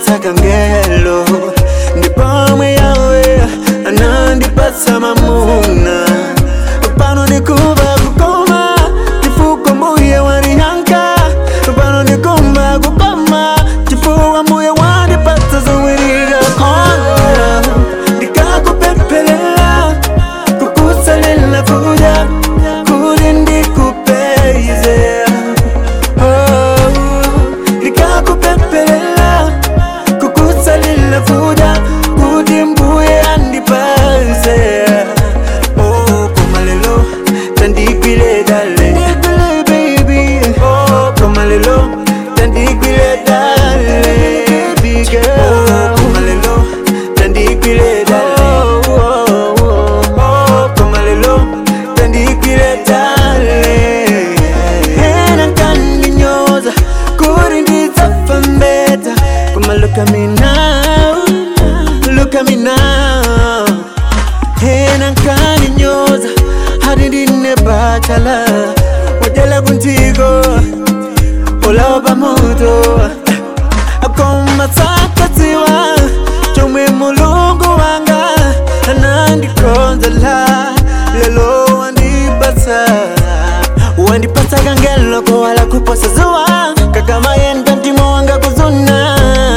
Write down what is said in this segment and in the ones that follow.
wandipatsa kangelo ndipomwe yawe anandipatsa mamuna pano ndikumva kukoma chifuko mbuye wandiyankha pano ndikumva kukoma chifuwa mbuye wandipatsa zowirira kona ndikakupempherera kukusalela kuja kuti ndikupeze Oh, ndikakupempherera kukusalela kuja kuti mbuye andipatse Oh, koma lelo tandigwile dale baby Oh, koma lelo tandigwile dale baby girl Oh, koma lelo tandigwile dale Oh, oh, oh, koma lelo tandigwile dale Ena kandinyoza kuri ndidzafa mbeta Koma look at me now Look at me now Hena kaninyoza hadi ndine bachala wajala kuntiko olaba moto akoma sakatiwa chomwe mulungu wanga anandikonzela lelo wandipatsa wandipatsa kangelo kowala kuposa zuwa kakama yenda ndimo wanga kuzuna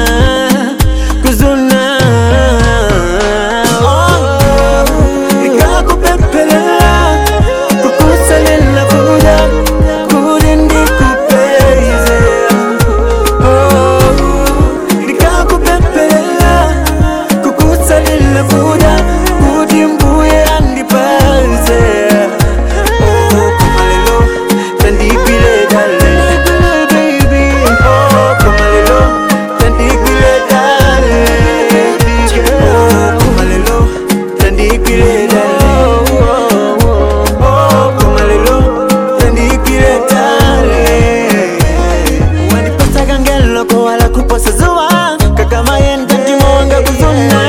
kuzuna oh, ikakupempherera kukusalela kuja kuti ndikupeze oh, ndikakupempherera kukusalela kuja kuti mbuye andipatse oh, koma lelo tandigwile dale baby oh, koma lelo tandigwile dale oh, koma lelo tandigwile dale oh, koma lelo tandigwile dale wandipatsa kangelo kowala kuposa zuwa kakama yenda ndimo wanga kuzuna